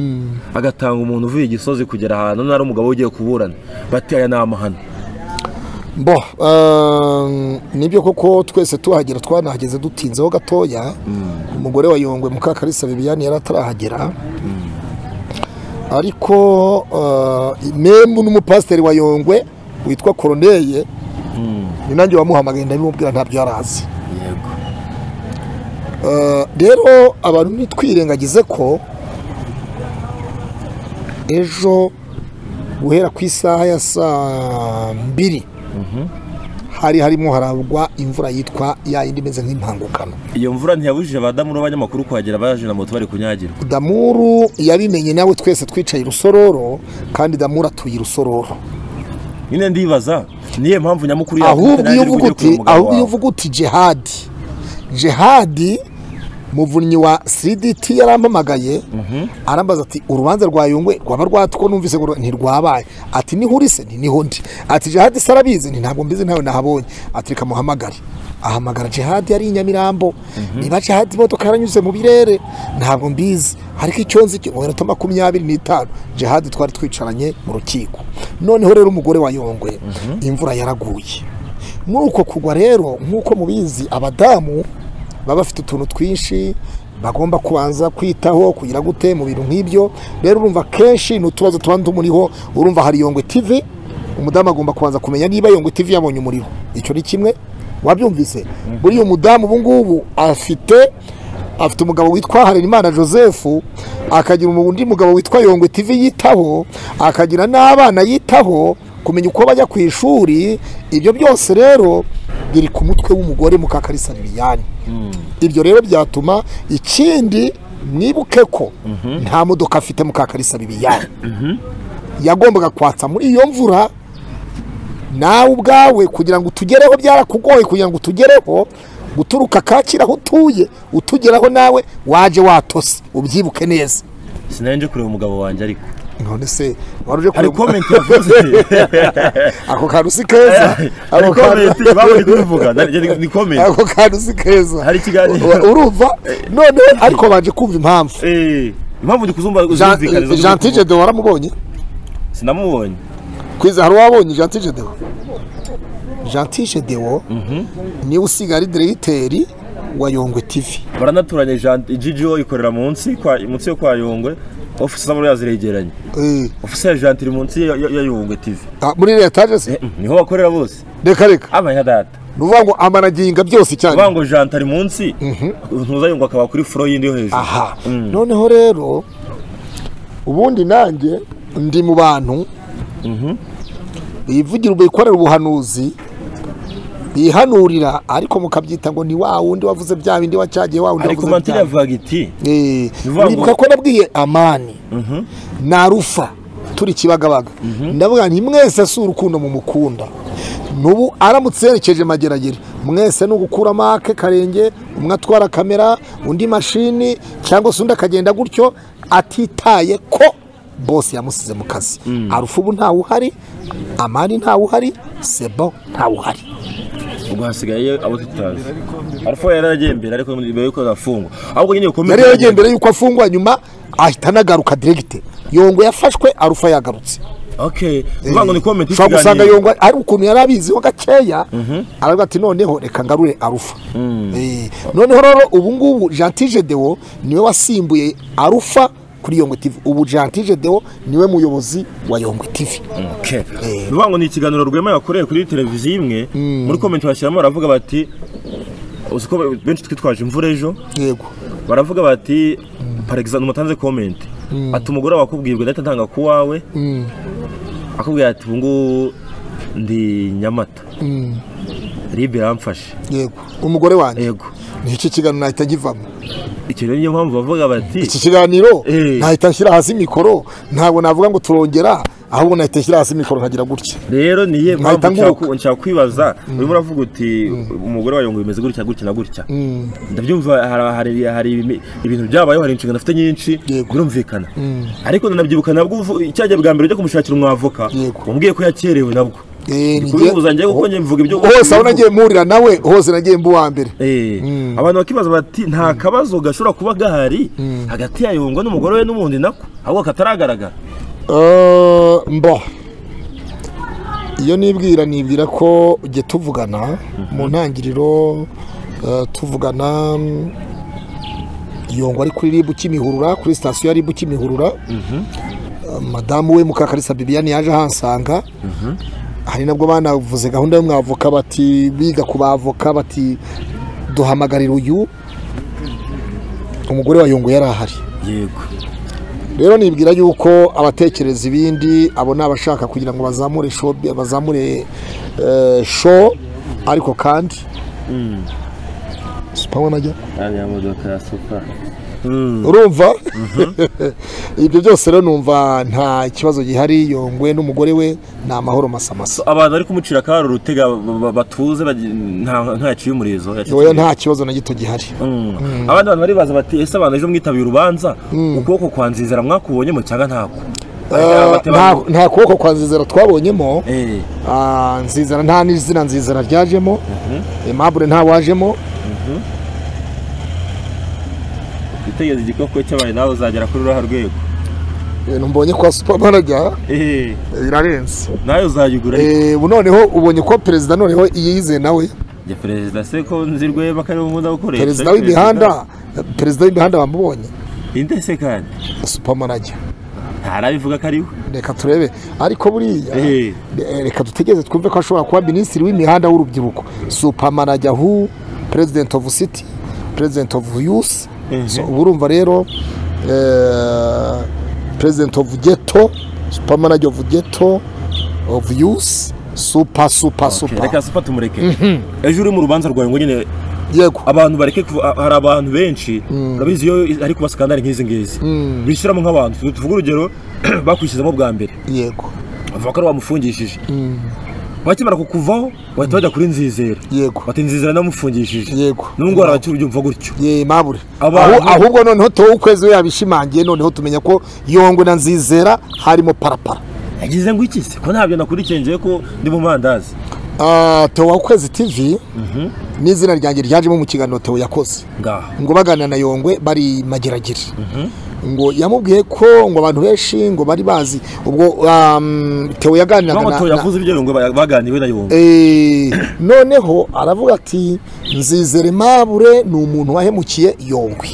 agatanga umuntu uvuye i gisozi kugera ahantu nari umugabo ugiye kuburana bati aya ni amahano bo ehm, nibyo koko twese tuhagera twanahageze dutinzeho gatoya umugore wa yongwe mukakarisa bibiyani yari atarahagera ariko eh, membu n'umupasiteri wa yongwe witwa koroneye ni nanjye wamuhamagaye ndabimubwira ntabyo yari azi yego Eh, rero abantu ntitwirengagize ko ejo guhera ku isaha ya saa mbiri hari harimo haragwa imvura yitwa ya yindi imeze nk'impangukano iyo mvura ntiyabujije abadamu n'abanyamakuru kuhagera baje na moto bari kunyagirwa damuru yabimenye nawe twese twicaye i rusororo kandi damuru atuye i rusororo nyine ndibaza niyo mpamvu nyamukuru ahubwo iyo uvuga uti ahubwo iyo uvuga uvuga uti jihadi jihadi muvunnyi wa cdt yarampamagaye arambaza ati urubanza rwa yungwe rwaba rwatwo numvise ngo ntirwabaye ati niho uri se nti niho ndi ati jihadi se arabizi nti ntabwo mbizi ntawe nahabonye ati reka muhamagare ahamagara jihadi yari i nyamirambo niba jihadi imodoka yaranyuze mu birere ntabwo mbizi ariko icyo nzi cyo iminota makumyabiri n'itanu jihadi twari twicaranye mu rukiko noneho rero umugore wa yongwe imvura yaraguye muri uko kugwa rero nk'uko mubizi abadamu baba bafite utuntu twinshi bagomba kubanza kwitaho kugira gute mu bintu nk'ibyo rero urumva kenshi ni utubazo tuba tumuriho urumva hari yongwe tv umudamu agomba kubanza kumenya niba yongwe tv yabonye umuriro icyo ni kimwe wabyumvise buriya umudamu ubu ngubu afite afite umugabo witwa Harerimana Joseph akagira undi mugabo witwa Yongwe TV yitaho akagira n'abana yitaho kumenya uko bajya ku ishuri ibyo byose rero biri ku mutwe w'umugore mukakarisa Liliane ibyo rero byatuma ikindi nibuke ko nta modoka afite mukakarisa bibiyane yagombaga kwatsa muri iyo mvura nawe ubwawe kugira ngo utugereho byarakugoye kugira ngo utugereho guturuka kakira aho utuye utugeraho nawe waje watose ubyibuke neza sinari nje kureba umugabo wanjye ariko none se wari uje hari kureba komenti yavuze ako kantu si keza hari ako komenti kantu- baba bari kubivuga ni- ni- ni komenti ako kantu si keza Hari ikiganiro. U- urumva noneho ariko banje kumva impamvu Eh, impamvu ndi kuzumva Jean- uzumvikaniza eh, Jean Tije Deo waramubonye sinamubonye kwiza hari uwabonye Jean Tije Deo Jean Tije Deo niwe usigaye ari diregiteri wa Yongwe TV baranaturanye Jean- GGO ikorera munsi kwa- munsi yo kwa Yongwe ofisi z'amabara ziregeranye Eh, ofisi ya Jean iri munsi ya ya- ya Yongwe TV ah, muri leta je se Eh, niho bakorera bose reka reka amanya data ni ukuvuga ngo amanaginga byose cyane uvuga ngo Jean ari munsi ntuzayungwa akaba kuri furo yindi yo hejuru aha Mm. noneho rero ubundi nanjye ndi mu bantu bivugira bikorera ubuhanuzi bihanurira ariko mukabyita ngo ni wa wundi wavuze bya bindi wacyagiye wa wundi ariko wavuze mantire bya bindi yavugaga iti Eh, bivuga ngo- uribuka ko nabwiye amani na rufa turi kibagabaga ndavuga nti mwese si urukundo mu mukunda n'ubu aramutse yerekeje mageragere mwese ni ugukura make karenge umwe atwara kamera undi mashini cyangwa se undi akagenda gutyo atitaye ko bose yamusize mu kazi arufa ubu ntawe uhari amani ntawe uhari sebo ntawe uhari ubwo hasigaye abo tutazi ariko yari yaragiye mbere ariko mbere yuko agafungwa ahubwo nyine ukomeze yari yagiye mbere y'uko afungwa nyuma ahita anagaruka diregite yongo yafashwe arufa yagarutse okay uvuga ngo ni komenti ushobora gusanga yongwa ari ukuntu yari abiziho gakeya aravuga ati noneho reka ngarure arufa Eh, noneho rero ubu ngubu jantije deo niwe wasimbuye arufa kuri yongwe tv ubu jantije deo niwe muyobozi wa yongwe tv Okay. bivuga ngo ni ikiganiro rwema yakoreye kuri televiziyo imwe muri komenti bashyiramo baravuga bati uzi ko benshi twitwaje imvura ejo yego baravuga bati par exemple umutanze comment ati umugore wakubwirwa ndahita ntanga ku wawe akubwira ati ubu ngubu ndi nyamata ribe yamfashe yego umugore wanjye yego ni iki kiganiro nahita ngivamo icyo rero niyo mpamvu bavuga bati iki kiganiro Eh. nahita nshyira hasi mikoro ntabwo navuga ngo turongera ahubwo nahita nshyira hasi mikoro nkagira gutya rero niye Nkahita mpamvu nguruka. nshaka- nshaka kwibaza urimo uravuga uti umugore wawe ngo bimeze gutya gutya na gutya ndabyumva hari- hari- hari ibimi- ibintu byabayeho hari inshingano afite nyinshi Yego. birumvikana ariko nanabyibuka nabwo uvu- icyagiye bwa mbere ujya kumushakira umwavoka Yego. wambwiye ko yakerewe nabwo Eh, ni jye- kubihuza njyewe kuko njye mvuga ibyo hose aho nagiye mpurira nawe hose nagiye mba uwa mbere Eh, abantu bakibaza bati nta kabazo gashobora kuba gahari hagati ya Yungwe n'umugore we n'ubundi nako ahubwo kataragaragara Eh, mba iyo nibwira nibwira ko ujye tuvugana mu ntangiriro eh, tuvugana mm, yongwa ari kuri ribu kimihurura kuri sitasiyo ya ribu kimihurura Eh, madamu we mukakarisa bibiyani yaje ahansanga hari nabwo banavuze gahunda y'umwavoka bati biga ku bavoka bati duhamagarira uyu umugore wa yongwa yari ahari yego rero nibwira yuko abatekereza ibindi abo ni abashaka kugira ngo bazamure show bazamure eh, show ariko kandi sipawa najya ariya modoka ya super urumva ibyo byose rero numva nta kibazo gihari yongwe n'umugore we ni amahoro masamasa abantu bari kumucira akabara urutega ba- ba- batuze bagi- nta- ntayaciye umurizo yacitse oya nta kibazo na gito gihari Mm. abandi bantu baribaza bati ese abantu ejo mwitabiye urubanza ukuboko kwa nzizera mwakubonyemo cyangwa ntako Eh, Abati nta- abantu- nta kuboko kwa nzizera twabonyemo Eh, Ah, nzizana nta n'izina nzizana ryajemo aimable nta wajemo witegereze igikoko cy'abantu nawe uzagera kuri uriya rwego ibintu mbonye kwa supamanajya Eh, birarenze nawe uzayigura Eh, ubu noneho ubonye ko perezida noneho yize nawe ya perezida se ko nzirweba ko ariwe nkunda gukoresha perezida w'imihanda perezida w'imihanda bamubonye inde se kandi supamanajya ntarabivuga ko ariwe reka turebe ariko buriya Eh. eh, reka dutegereze twumve ko ashobora kuba minisitiri w'imihanda w'urubyiruko supamanajya hu president of city president of youth Mhm. So, ubu urumva rero eh, president of ghetto supamanajya of ghetto of youth super super Okay, super reka supa tumureke ejo uri mu rubanza rwawe ngo nyine yego abantu bareke kuva- a- hari abantu benshi urabizi iyo ari kuba skandali nk'izi ngizi bishyiramo nk'abantu Tu- tuvuge urugero bakwishyizamo bwa mbere yego bavuga ko ari wamufungishije bakimara kukuvaho bahita bajya kuri nzizera Yego. bati nzizera namufungishije Yego. nubwo hari abakiri byumva gutyo ye mabure Abantu- Ahu- ahubwo noneho tuwo ukwezi we yabishimangiye noneho tumenya ko yongwe na nzizera harimo parapara yagize ngo iki se ko ntabyo nakurikiye ngiye ko ndi mu mandazi Ah, Theo ukwezi tv ni izina ryanjye ryajemo mu kiganiro Theo yakoze ngaha ngo baganira na yongwe bari mageragere ngo yamubwiye ko ngo abantu benshi ngo bari bazi ubwo um, Theo yaganiraga bamwe na- na- tuyavuze ibyo ngo baganiwe na yombi Eh, noneho aravuga ati nzizere mabure ni umuntu wahemukiye yongwe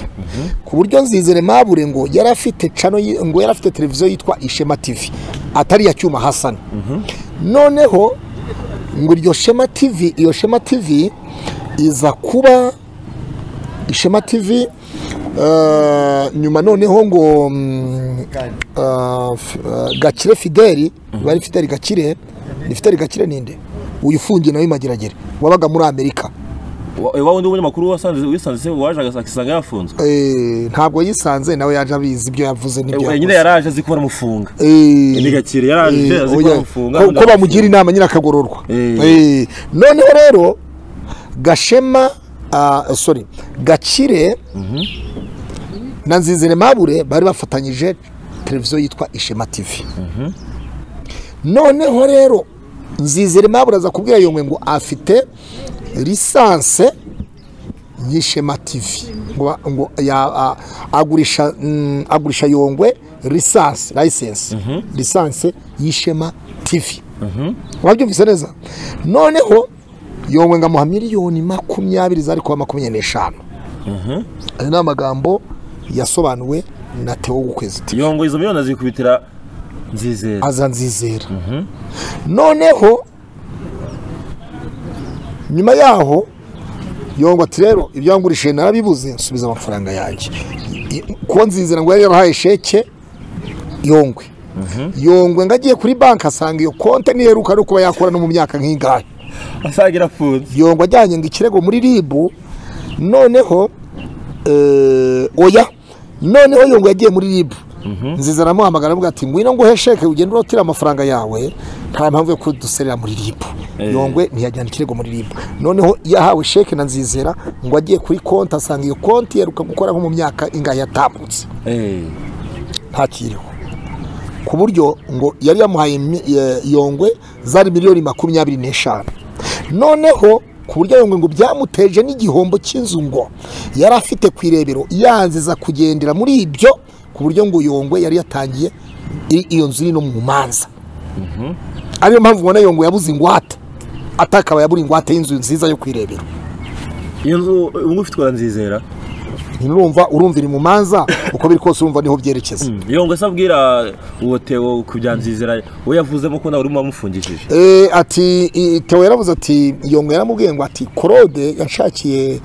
ku buryo nzizere mabure ngo yari afite cano yi- ngo yari afite televiziyo yitwa ishema tv atari iya cyuma hasani noneho ngo iryo shema tv iyo shema tv iza kuba ishema tv eh, nyuma noneho ngo mm, eh, f- eh, gakire fideli bari fideli gakire ni fideli gakire ninde uyu ufungiye nawe mageragere wabaga muri amerika wa wundi w'umunyamakuru wasanze- wisanze se waje agas- akisanga yafunzwe Eh, ntabwo yisanze nawe yaje abizi ibyo yavuze n'ibyo Eh, nyine yakoze yaraje azi ko baramufunga Eh, Ni Gakire, yaraje eh, azi ko oya, bamufunga, ko- abandi ko bamugira bakamufunga. inama nyine akagororwa Eh. Eh, noneho rero gashema ah, sorry gakire na nzizere mabure bari bafatanyije televiziyo yitwa ishema tv noneho rero nzizere mabure aza kubwira yongwe ngo afite lisanse y'ishema tv ngo, ngo ya, a, agurisha, mm, agurisha yongwe lisanse license lisanse y'ishema tv wabyumvise neza noneho yongwe ngo amuha miliyoni makumyabiri zari kuba makumyabiri n'eshanu ayo ni amagambo yasobanuwe na Theo w'ukwezi yongo izo miliyoni azikubitira nzizera aza nzizera noneho nyuma yaho yongwa ati rero ibyo wangurishije narabibuze nsubiza amafaranga yanjye I- kuko nzizera ngo yari yarahaye sheke yongwe yongwe ngo agiye kuri banki asanga iyo konti ntiheruka no kuba yakora no mu myaka nk'ingahe asaga irafunze yongwa ajyanye ngo ikirego muri ribu noneho eh, oya noneho yongwa yagiye muri ribu nziza aramuhamagara avuga ati ngwino nguhe sheke ugende urotira amafaranga yawe nta mpamvu yo kuduserera muri ribu Eh. yongwe ntiyajyana ikirego muri ribu noneho yahawe sheke na nzizera ngo agiye kuri konti asanga iyo konti iheruka gukora nko mu myaka ingahe yatambutse Eh, ntakiriho ku buryo ngo yari yamuhaye mi- eh, yongwe zari miliyoni makumyabiri n'eshanu noneho ku buryo yongwe ngo byamuteje n'igihombo cy'inzu ngo yari afite ku irebero yanziza kugendera muri ibyo ku buryo ngo yongwe yari yatangiye i- iyo nzu iri no mu manza ariyo mpamvu ubona yongwe yabuze ingwate atakaba yabura ingwate y'inzu nziza yo ku irebero iyo nzu ubungubu ifitwe na nzizera ntirumva urumva iri mu manza uko biri kose urumva niho byerekeza yongo se abwira uwo tewo ku bya nzizera we yavuzemo ko nawe urimo wamufungishije Eh, ati i- Theo yaravuze ati yongwe yaramubwiye ngo ati korode yanshakiye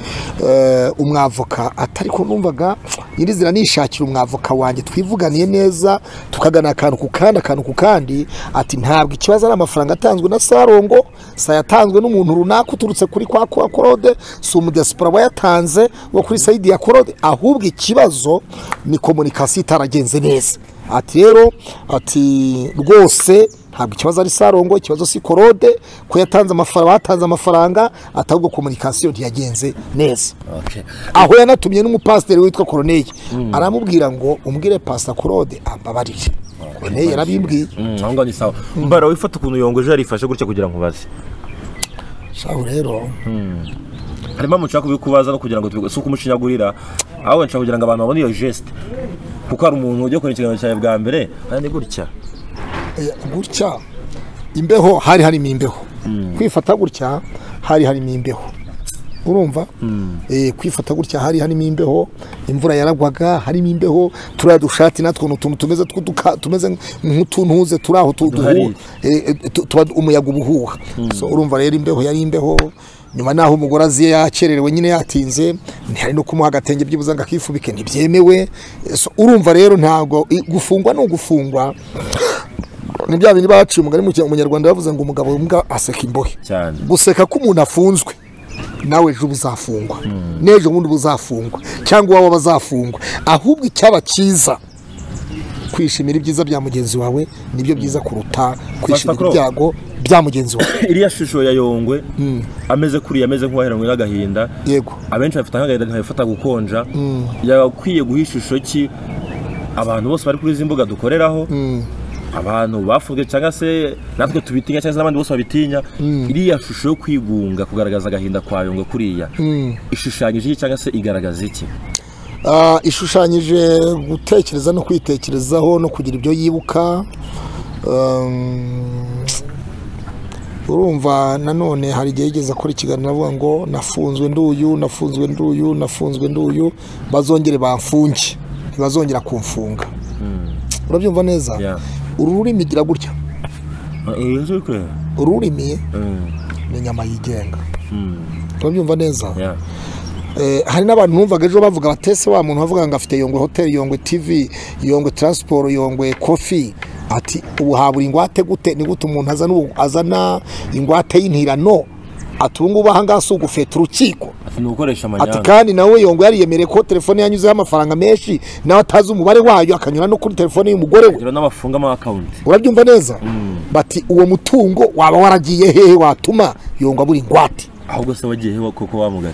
eh, umwavoka atari ko numvaga nyirizina nishakira umwavoka wanjye twivuganiye neza tukagana akantu ku kandi akantu ku kandi ati ntabwo ikibazo ari amafaranga atanzwe na sarongo sa yatanzwe n'umuntu runaka uturutse kuri kwa kwa korode si umudesipora wayatanze wo kuri sayidi ya korode ahubwo ikibazo ni komunikasiyo itaragenze neza ati rero ati rwose ntabwo ikibazo ari sarongo ikibazo si korode ko yatanze amafaranga batanze amafaranga atabwo komunikasiyo ntiyagenze neza Okay. aho yanatumye n'umupasiteri witwa koroneye aramubwira ngo umbwire pasita korode ambabarire koroneye yarabimbwiye Mm, aho ngaho ni sawa mbara wifata ukuntu yongo ejo yarifashe gutya kugira ngo ubaze shaho rero harimo impamvu nshaka kubikubaza no kugira ngo tubi- si ukumucinyagurira ahubwo nshaka kugira ngo abantu babone iyo geste kuko hari umuntu ujya kureba ikiganiro cyawe bwa mbere aya ni gutya Eh, gutya imbeho hari harimo imbeho kwifata gutya hari harimo imbeho urumva Eh, kwifata gutya hari harimo imbeho imvura yaragwaga harimo imbeho turiya dushati natwo ni utuntu tumeze tw'uduka- tumeze nk'utuntuze turi aho tu- Duhari. duhu- eh, eh, tu- tuba umuyaga uba uhuha So, urumva rero imbeho yari imbeho nyuma naho umugore aziye yakererewe nyine yatinze ntihari no kumuha agatenge byibuze ngo akifubike ntibyemewe Eh, so, urumva rero ntabwo i- gufungwa ni ugufungwa ni bya bindi baciye umugani mu kinyarwanda bavuze ngo umugabo w'imbwa aseka imbohe cyane guseka ko umuntu afunzwe nawe ejo uba uzafungwa n'ejo bundi uba uzafungwa cyangwa uwawe aba azafungwa ahubwo icyaba cyiza kwishimira ibyiza bya mugenzi wawe nibyo byiza kuruta kwishimira Basakuro. ibyago bya mugenzi wawe iriya shusho ya yongwe ameze kuriya ameze nk'uwaheranwe n'agahinda yego abenshi bafite nk'agahinda nkabifata gukonja yakwiye guha ishusho ki abantu bose bari kuri izi mbuga dukoreraho abantu bafunzwe cyangwa se natwe tubitinya cyangwa se n'abandi bose babitinya iriya shusho yo kwigunga kugaragaza agahinda kwa yongwe kuriya ishushanyije iki cyangwa se igaragaza iki Ah, ishushanyije gutekereza no kwitekerezaho no kugira ibyo yibuka Um, urumva nanone hari igihe yigeze akora ikiganiro avuga ngo nafunzwe nduyu nafunzwe nduyu nafunzwe nduyu bazongere bamfunge ntibazongera kumfunga urabyumva neza Yeah. uru rurimi igira gutya Eh, inzu ikwe. ururimi Mm, ni inyama yigenga mm, urabyumva neza yeah. Eh, hari n'abantu numvaga ejo bavuga batese wa muntu bavuga ngo afite yongwe hoteli yongwe tv yongwe taransiporo yongwe kofi ati ubu habura ingwate gute ni gute umuntu azana ubu- azana ingwate y'intirano ati ubu ngubu aha ngaha si ugufeta urukiko ati ni ugukoresha ati amanyanga kandi nawe yongwe yariyemereye ko telefone yanyuzeho amafaranga menshi nawe atazi umubare wayo akanyura no kuri telefone y'umugore we kugira n'abafunga ama akawunti urabyumva neza bati uwo mutungo waba waragiye hehe watuma yongwa buri ingwate ahubwo se wagiye he koko wamugaye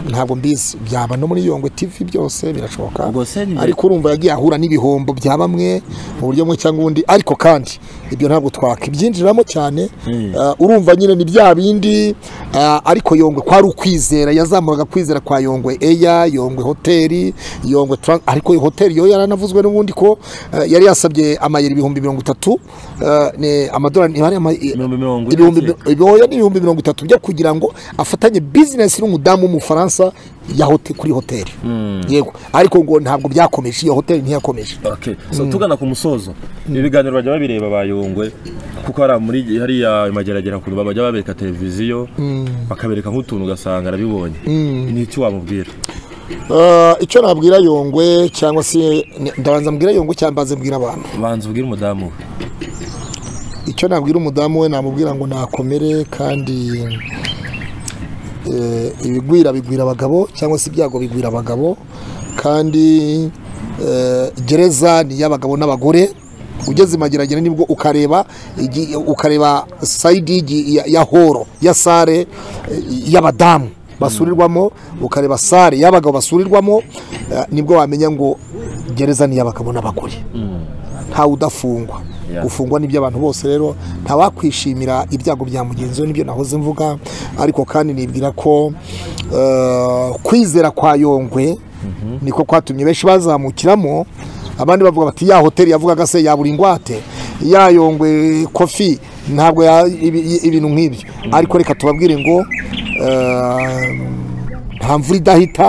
ntabwo mbizi byaba no muri yongwe tv byose birashoboka Ubwo se ni- ariko urumva yagiye ahura n'ibihombo bya bamwe mu buryo bumwe cyangwa ubundi ariko kandi ibyo ntabwo twakibyinjiramo cyane Mm. Ah, urumva nyine ni bya bindi ah, ariko yongwe kwari ukwizera yazamuraga kwizera kwa yongwe eya yongwe hoteli yongwe Tran- ariko iyo hoteli yo yaranavuzwe n'ubundi ko ah, yari yasabye amayero ibihumbi mirongo itatu ah, ni amadolari niba ari ama- Ibihumbi mirongo ine ibihumbi ndakeka. ibihumbi n'ibihumbi mirongo itatu byo kugira ngo afatanye bizinesi n'umudamu w'umufaransa ya hote, kuri hoteli yego ariko ngo ntabwo byakomeje iyo hoteli ntiyakomeje Okay. So, tugana ku musozo ibi biganiro bajya babireba bayongwe kuko hari muri hariya mageragera kuntu bajya babereka televiziyo bakabereka nk'utuntu ugasanga arabibonye ni iki wamubwira Ah, icyo nabwira yongwe cyangwa se ni- ndabanza mbwira yongwe cyangwa mbanze mbwira abantu banza ubwire umudamu we icyo nabwira umudamu we namubwira ngo nakomere kandi eh, ibigwira bigwira abagabo cyangwa se ibyago bigwira abagabo kandi eh, gereza ni iy'abagabo n'abagore ugeze mageragere nibwo ukareba igi- ukareba sayidi y'igi- ya- ya horo ya sare eh, y'abadamu basurirwamo ukareba sare y'abagabo basurirwamo eh, nibwo wamenya ngo gereza ni iy'abagabo n'abagore ntawe udafungwa Yeah. gufungwa n'ibyo abantu bose rero ntawakwishimira ibyago bya mugenzi we nibyo nahoze mvuga ariko kandi nibwira ko eh, kwizera kwa yongwe niko kwatumye benshi bazamukiramo abandi bavuga bati ya hoteli yavugaga se yabura ingwate ya yongwe kofi ntabwo ya- ibi- ibintu nk'ibyo ariko reka tubabwire ngo eh, nta mvura idahita